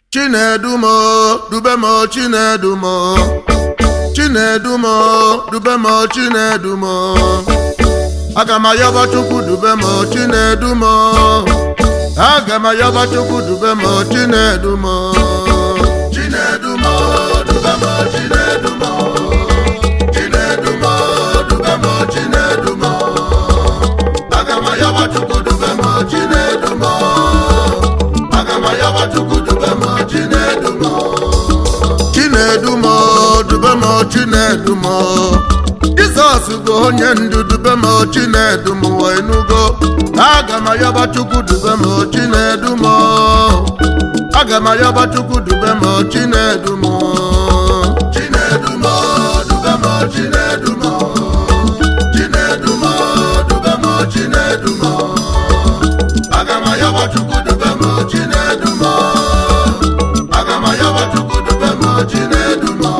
chinedumo dubemo chinedumo chinedumo dubemo chinedumo aga m ayọba chukwu dubemo chinedumo aga m ayọba chukwu dubemo chinedumo chinedumo dubemo chinedumo chinedumo dubemo chinedumo aga m ayọba chukwu dubemo chinedumo aga m ayọba chukwu dubemo chinedumo chinedumo dubemo chinedumo jizọs bụ onye ndu dubemo chinedumo enugo aga m ayọba chukwu dubemo chinedumo aga m ayọba chukwu dubemo chinedumo chinedumo dubemo chinedumo chinedumo dubemo chinedumo aga m ayọba chukwu dubemo chinedumo aga m ayọba chukwu dubemo chinedumo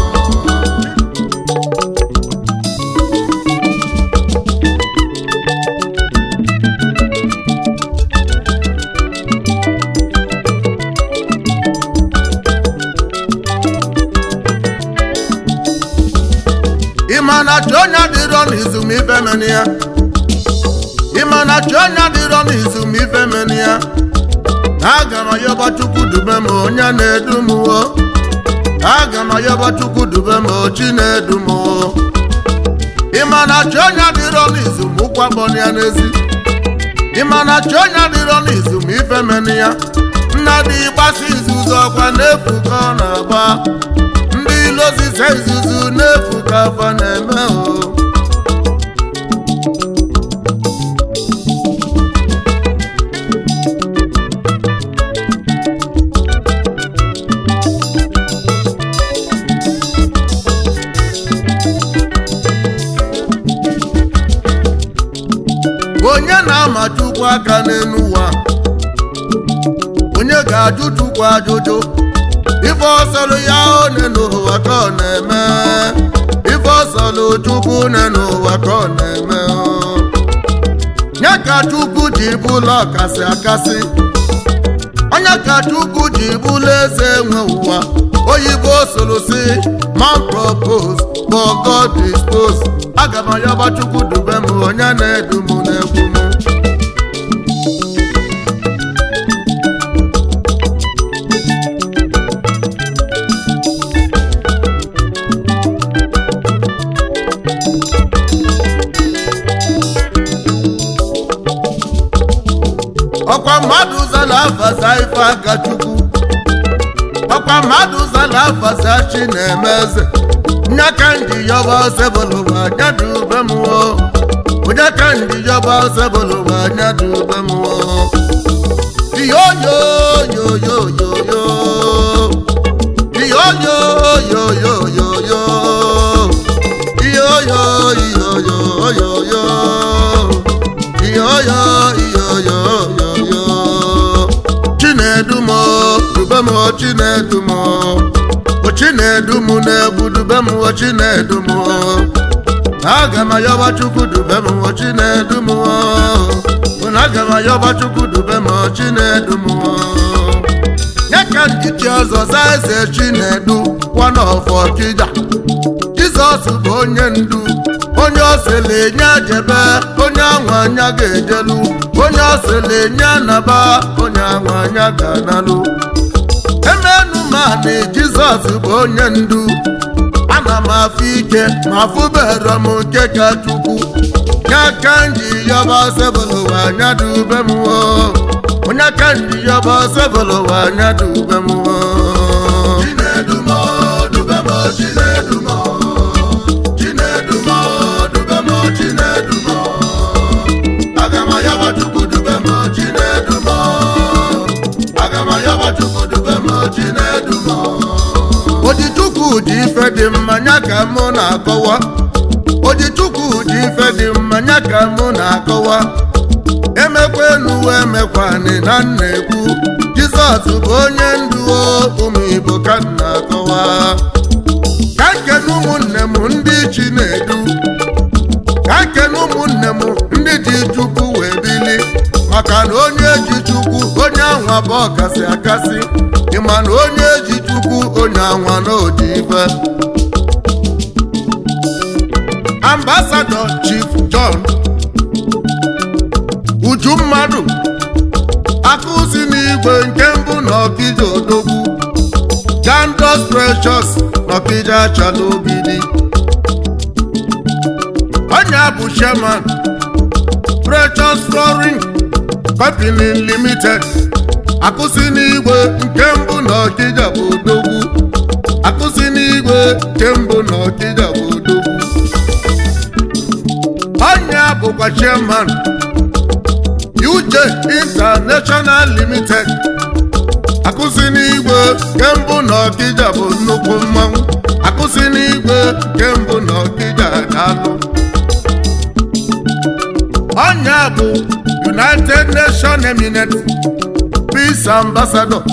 ịma na chi onye dịrọ n'izu ma ife meni ya ịma na chi onye dịrọ n'izu ma ife meni ya aga m ayọba chukwu dube m onye na-edu m o aga m ayọba chukwu dube m chi na-edu m o ịma na chi onye dịrọ n'izu ma ụkwa bọni ya n'ezi ịma na chi onye dịrọ n'izu ma ife meni ya nna dị gbasa izuzu ọkwa n'efu ka ọ na-agba ndị ilozize izuzu n'efu ka afọ na-eme o onye na-ama chukwu aka n'elu ụwa onye ga-ajụ chukwu ajụjụ ife ọsọlụ ya one n'ụwa ka ọ na-eme ife ọsọlụ chukwu one n'ụwa ka ọ na-eme nye ka chukwu ji bụla ọkasị akasị onye ka chukwu ji bụla eze nwe ụwa oyibo soro si man propose but God dispose aga m ayọba chukwu dube m onye na-edu m n'egwu m ọkwa mmadụ zara afasa ife aka chukwu ọkwa mmadụ zara afasa chi na-eme eze onye ka ndị yọba osebụlụwa anya dị ube mmụọ onye ka ndị yọba osebụlụwa anya dị ube mmụọ iyoyoyoyoyoyo iyoyoyoyoyoyo iyoyoyoyoyoyo iyoyo iyoyoyoyo chinedumo dubemo chinedumo o chinedumu na-egwu dubem o chinedumo aga m ayọba chukwu dubem o chinedumo ụna aga m ayọba chukwu dubem o chinedumo nye ka ndịchi ọzọ za eze chinedu one of ọkịja jizọs bụ onye ndu onye ọsịla enye jebe onye anwa anya ga-ejelu onye ọsịla enye anaba onye anwa anya ga-analụ emenu mani jizọs bụ onye ndu ana m afụ ike ma fụbere m nke ka chukwu nye aka nji yọba sebụlụwa anya dị ube m o onye aka nji yọba sebụlụwa anya dị ube m o chinedumo dubemo chinedumo chinedumo dubemo chinedumo aga m ayọba chukwu dubemo chinedumo aga m ayọba chukwu dubemo chinedumo ojichukwu ji ife dị mma nya ka mụ na-akọwa ojichukwu ji ife dị mma nya ka mụ na-akọwa emekwa enu emekwanị na nna ekwu jizọs bụ onye ndu o, ụmụ igbo ka m na-akọwa ka nkene ụmụnne m ndị chi na-edu ka nkene ụmụnne m ndị ji chukwu wee bili maka na onye ji chukwu onye ahụ abụ ọkasị akasị ị ịma na onye ji chukwu onye anwa na odi ife ambasadọ chief john uju mmadụ akụzi n'igwe nke mbụ na ọkija odogwu gandos precious na ọkija achala obidi onye bụ chairman precious flooring company limited akụzi n'igwe nke mbụ na ọkija bụ odogwu akụzi n'igwe nke mbụ na ọkija bụ odogwu onye bụkwa chairman UJ International Limited akụzi n'igwe nke mbụ na ọkija bụ nnukwu mmanwụ akụzi n'igwe nke mbụ na ọkija daalụ onye bụ United Nations Eminent Peace Ambassador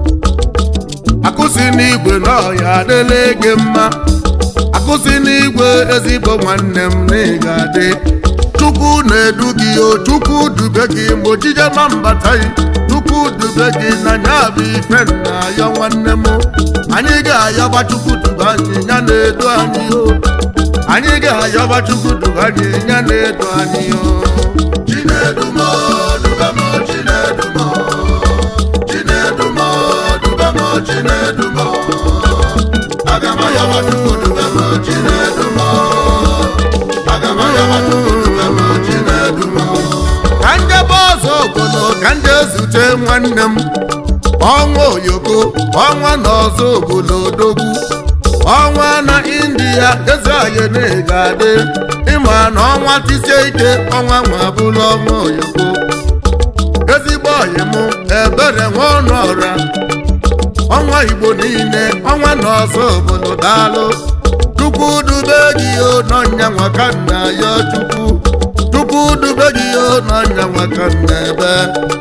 akụzi n'igwe na ọya adịla gị mma akụzi n'igwe ezigbo nwanne m na ị ga-adị chukwu na-edu gị o chukwu dube gị ma ojije ma mbata gị chukwu dube gị na nya bụ ife nna ya nwanne m anyị ga-ayọba chukwu dube anyị ya na-edu anyị o anyị ga-ayọba chukwu dube anyị ya na-edu anyị o Chinedu m, dube m, Chinedu m, Chinedu m, dube m, Chinedu m. Aga m ayọba Chukwu dube m, Chinedu m. Aga m ayọba Chukwu dube m, Chinedu m. ka njebe ọzọ obodo ka nje zute nwanne m ọnwa oyoko ọnwa na ọzọ obodo odogwu ọnwa na india eze anyị na-ega adị ịma na ọnwa tisie ike ọnwa nwa bụrụ ọnwa oyoko ezigbo ọyị m ebere nwa ọnụ ọra ọnwa igbo niile ọnwa na ọzọ obodo daalụ chukwu dube gị o n'ọnya nwa ka nna ya chukwu chukwu dube gị o n'ọnya nwa ka nna ebe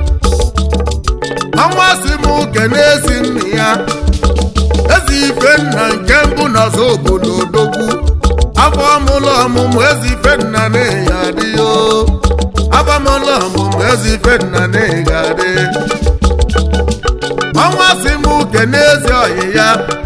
ọnwa si m kene ezi nna ya ezi ife nna nke mbụ na ọzọ obodo odogwu afọ ọmụlụ ọmụmụ ezi ife nna na-eyi adị o afọ ọmụlụ ọmụmụ ezi ife nna na-eyi adị ọnwa si m kene ezi ọyị ya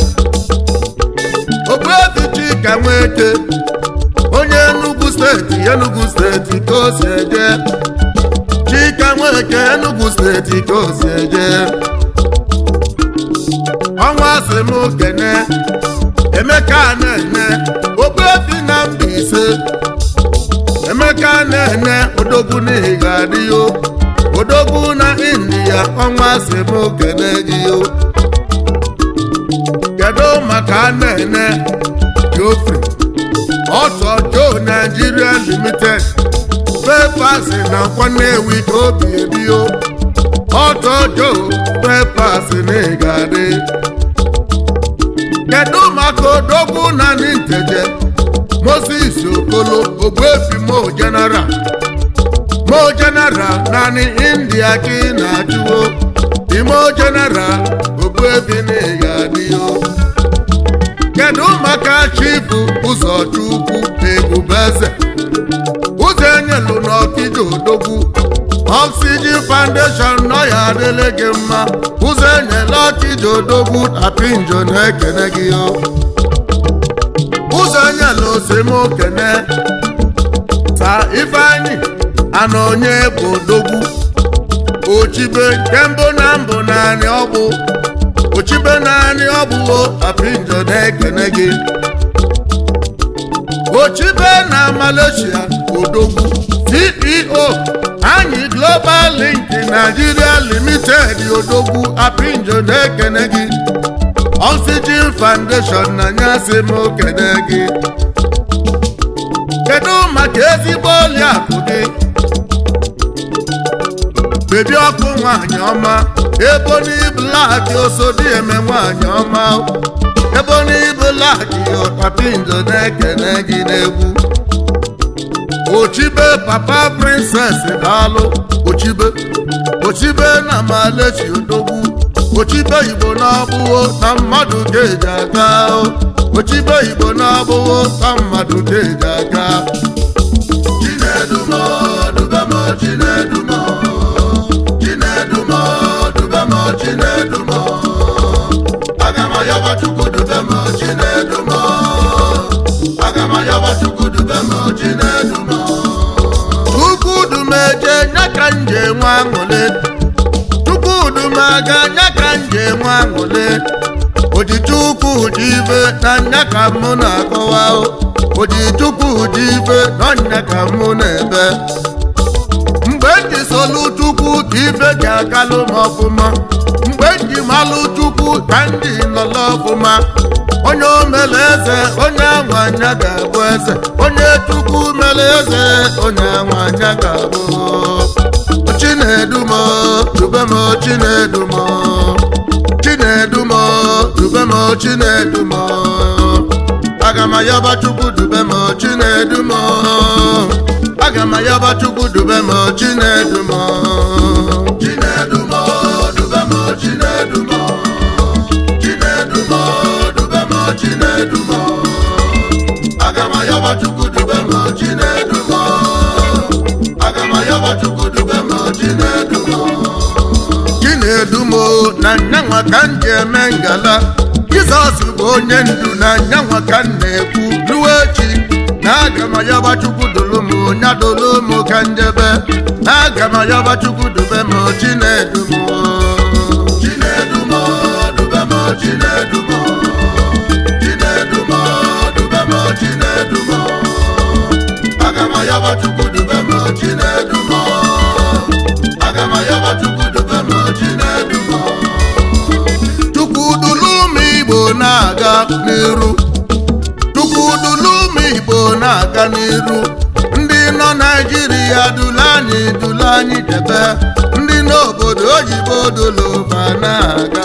ogbuefi chika nweke onye Enugu steeti Enugu steeti ka o si eje chika nweke Enugu steeti ka o si eje ọnwa si m kene emeka na-ene ogbuefi na Mbaise emeka na-ene odogwu n'ihi ga-adị yo odogwu na india ọnwa si m kene gị yo kedu maka na-ene Geoffrey ọtọ Joe Nigeria Limited pepas na Nnewi ka obi ebio ọtọ Joe pepas na ịgadị kedu maka odogwu na Ninteje Moses Okolo Ogbuefi Mo General Mo General naanị India ka ị na-achụwo Imo General Ogbuefi na ịgadị o kedu maka chifu ụzọchukwu ebubeze ụzọ enyelu n'ọkija odogwu oxygen foundation nọ ya adịle gị mma ụzọ enyela ọkija odogwu apinjo na-ekene gị o ụzọ enyela osemokene ta ifeanyị ana onye bụ odogwu ochibe nke mbụ na mbụ naanị ọbụ ochibe naanị ọbụwo apinjo na-ekene gị ochibe na malaysia odogwu ceo anyị global link nigeria limited odogwu apinjo na-ekene gị oxygen foundation na nyasị m okene gị kedu maka ezigbo oliakụ gị bebi ọkụ nwanyị ọma eboni blak osodieme nwanyị ọma eboni blak ọtapinjo na-ekene gị n'egwu ochibe papa princess daalụ ochibe ochibe na malechi odogwu ochibe igbo na-abụwo na mmadụ ga-eji aga ochibe igbo na-abụwo na mmadụ ga-eji aga Chinedumo, dubemo, Chinedumo, Chinedumo, dubemo, Chinedumo. ayọba chukwu dube m chinedu m aga m ayọba chukwu dube m chinedu m chukwudumeje nya ka m ji enwe aṅụle chukwudumaga nya ka m ji enwe aṅụle ojichukwu ji ibe na nya ka mụ na-akọwa o. ojichukwu ji ibe na nya ka mụ na-ebe mgbe m ji solu chukwu ka ibe ji agalụ m ọfụma mgbe m ji malụ chukwu ka ndị nọlọ ọfụma onye o mere eze onye anwa anya ga-abụ eze onye chukwu mere eze onye anwa anya ga-abụ chinedumo dubemo chinedumo chinedumo dubemo chinedumo aga m ayọba chukwu dubemo chinedumo aga m ayọba chukwu dubemo chinedumo chinedu m dube m chinedu m chinedu m dube m chinedu m aga m ayọba chukwu dube m chinedu m aga m ayọba chukwu dube m chinedu m chinedumo na nyanwa ka m ji eme ngala jizọs bụ onye ndu na nyanwa ka m na-ekwu ruo echi na aga m ayọba chukwu dolu m nya dolu m ka njebe na aga m ayọba chukwu dube m chinedumo chinedu m dube m chinedu m chinedu m dube m chinedu m aga m ayọba chukwu dube m chinedu m aga m ayọba chukwu dube m chinedu m chukwudulu ụmụ igbo na-aga n'iru chukwudulu ụmụ igbo na-aga n'iru ndị nọ naijiria dulu anyị dulu anyị debe ndị n'obodo oyibo doloba na-aga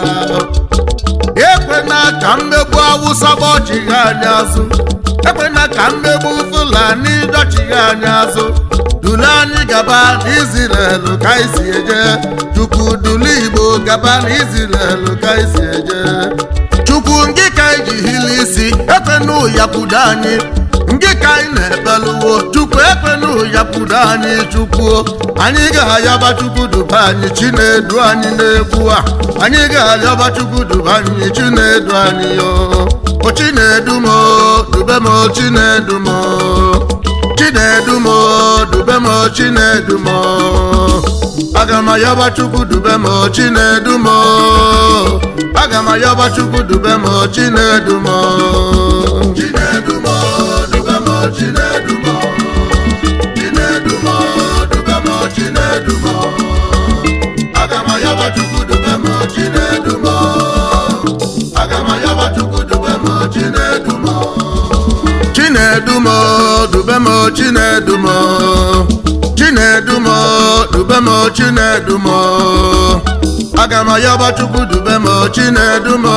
ekwena ka mmegbu awụsa gbọchigha anyị azụ ekwena ka mmegbu fulani dọchigha anyị azụ dulu anyị gaba n'izrel ka anyị si eje chukwu dulu igbo gaba n'izrel ka anyị si eje chukwu ngị ka anyị ji hili isi ekwena ụyakwudo anyị ngị ka anyị na-ebeluwo chukwu ekwena ụyakwudo anyị chukwu anyị ga-ayọba chukwu duba anyị chinedu anyị n'egwu a anyị ga-ayọba chukwu duba anyị chinedu anyị yo o chinedu m o, dube m o, chinedu m o. chinedu m o, dube m o, chinedu m o. aga m ayọba chukwu dube m o, chinedu m o. aga m ayọba chukwu dube m o, chinedu m o. chinedu m dube m chinedu m chinedu m dube m chinedu m aga m ayọba chukwu dube m chinedu m aga m ayọba chukwu dube m chinedu m chinedumo dubemo chinedumo chinedumo dubemo chinedumo aga m ayọba chukwu dubemo chinedumo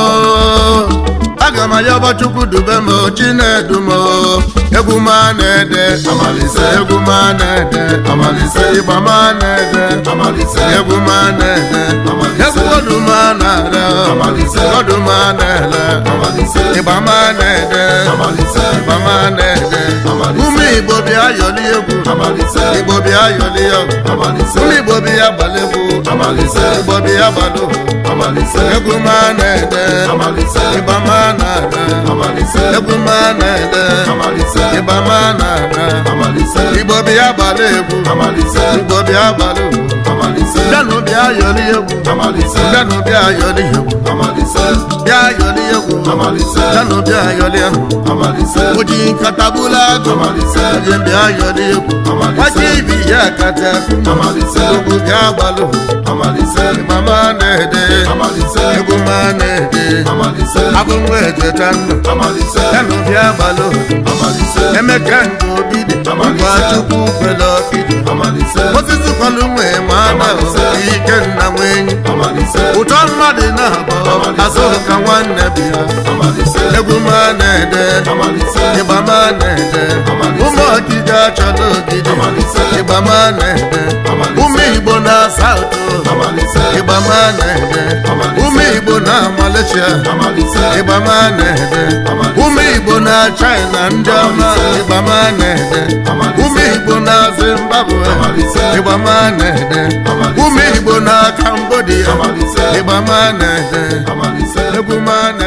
aga m ayọba chukwu dubemo chinedumo egwu ma na-ede Amalise. egwu ma na-ede Amalise. ịgba ma na-ede amalise egwu ma na-ede Amalise. egwu ọdụ ma na-ere Amalise. ọdụ ma na-ele amalise ịgba ma na-ede amalise ịgba ma na-ede Amalise. ụmụ igbo bịa yọli egwu amalise igbo bịa yọli egwu amalise ụmụ igbo bịa gbala egwu amalise igbo bịa gbala egwu amalise egwu ma na-ede amalise ịgba ma na-ede amalise egwu ma na-ede amalise ịgba ma na-ede amalise igbo bịa gbala egwu amalise igbo bịa gbala egwu amalise bịanụ bịa yọli egwu amalise bịanụ bịa yọli egwu amalise bịa yọli egwu amalise bịanụ bịa yọli egwu amalise oji nkata bụla agụ amalise onye bịa yọli egwu Amalise. nwachi ibi ya kata amalise egwu bịa gbalụ amalise mama na-ede amalise egwu ma na-ede amalise abụ nwa echeta ndụ amalise yanụ bịa gbalụ amalise emeka nke obi dị Amalise. ngwa chukwu kwere ọkịdị amalise osisi kwalụ nwe nwa ada Amalise. ike nna nwenyi amalise ụtọ mmadụ na-abọ Amalise. azụ ka nwanne bịa amalise egwu ma na-ede amalise ịgba ma na-ede Amalise. ụmụ ọkịja achọla ogidi Amalise. ịgba ma na-ede Amalise. ụmụ igbo na-asa ụtọ amalise ịgba ma na-ede Amalise. ụmụ igbo na Malaysia amalise ịgba ma na-ede Amalise. ụmụ igbo na China ndị ọma Amalise. ịgba ma na-ede Amalise. ụmụ igbo na Zimbabwe Amalise. ịgba ma na-ede Amalise. ụmụ igbo na Cambodia Amalise. ịgba ma na-ede amalise egwu ma na